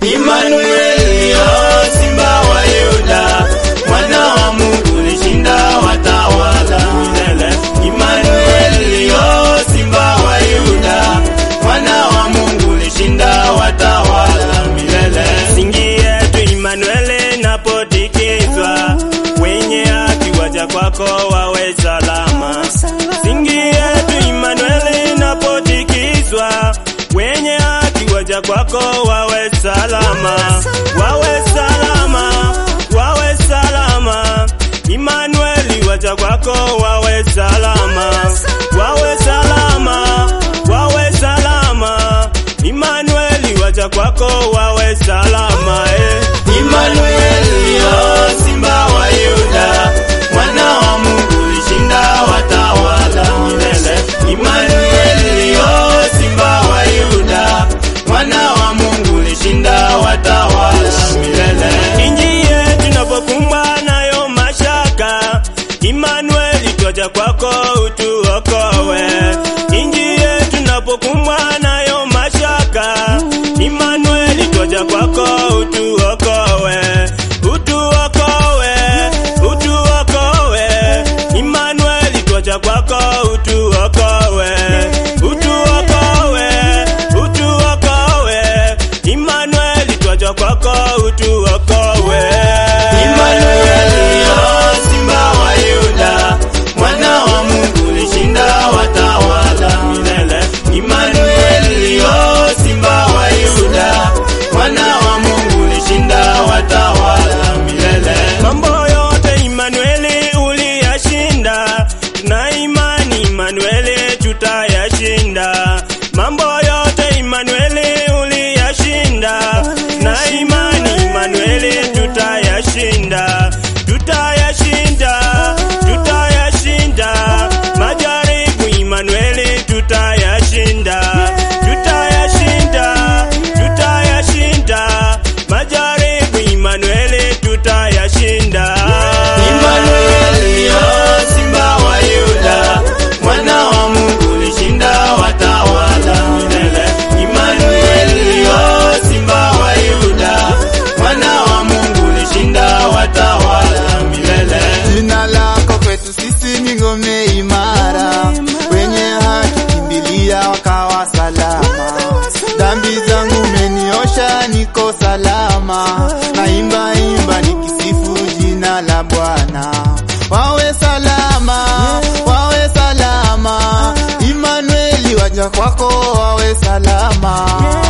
Imanueli, oh, simba wa Yuda, mwana wa Mungu ulishinda watawala milele. Imanueli, oh, simba wa Yuda, mwana wa Mungu ulishinda watawala milele. Singi yetu Imanueli napotikizwa, wenye haki waja kwako wawe salama. Singi yetu Imanueli napotikizwa, wenye haki waja kwako wawe salama, wawe salama, wawe salama. Imanueli waja kwako wawe salama, wawe salama, wawe salama. Imanueli waja kwako wawe salama eh. Imanueli, oh, simba wa Yuda, mwana wa Mungu ulishinda watawala milele. Imanueli, oh, simba wa Yuda, mwana wa Mungu ulishinda watawala milele. Inji yetu inapokumbwa nayo mashaka, Imanueli twaja kwako utuokowe. Inji yetu inapokumbwa nayo mashaka, Imanueli twaja kwako utuokowe, utuokowe, utuokowe. Imanueli twaja kwako utuokowe, utuokowe, utuokowe. Imanueli twaja kwako utuokowe. Imanueli, oh, simba wa Yuda, mwana wa Mungu ulishinda watawala milele. Imanueli, oh, simba wa Yuda, mwana wa Mungu ulishinda watawala milele. Mambo yote Imanueli uliyashinda, tuna imani Imanueli tutayashinda. Mambo yote Imanueli uliyashinda, na imani Imanueli tutayashinda, tutayashinda, tutayashinda. Majaribu Imanueli tutayashinda, tutayashinda, tutayashinda. Majaribu Imanueli tutayashinda. Imanueli, oh, simba wa Yuda, mwana wa Mungu ulishinda watawala milele. Imanueli, oh, simba wa Yuda, mwana wa Mungu ulishinda watawala milele. Jina lako kwetu sisi ni ngome imara, wenye haki kimbilia wakawa salama. Dhambi zangu umeniosha, niko salama. Naimba imba nikisifu jina la Bwana. Wawe salama, wawe salama. Imanueli waja kwako, wawe salama.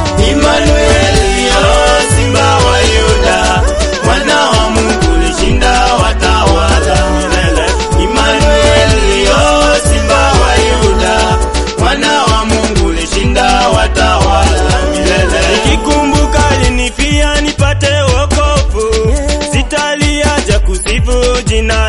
Imanueli, oh, simba wa Yuda, mwana wa Mungu ulishinda watawala milele. Imanueli, oh, simba wa Yuda, mwana wa Mungu ulishinda watawala milele. Nikikumbuka alinifia nipate wokovu, sitaliacha kusifu jina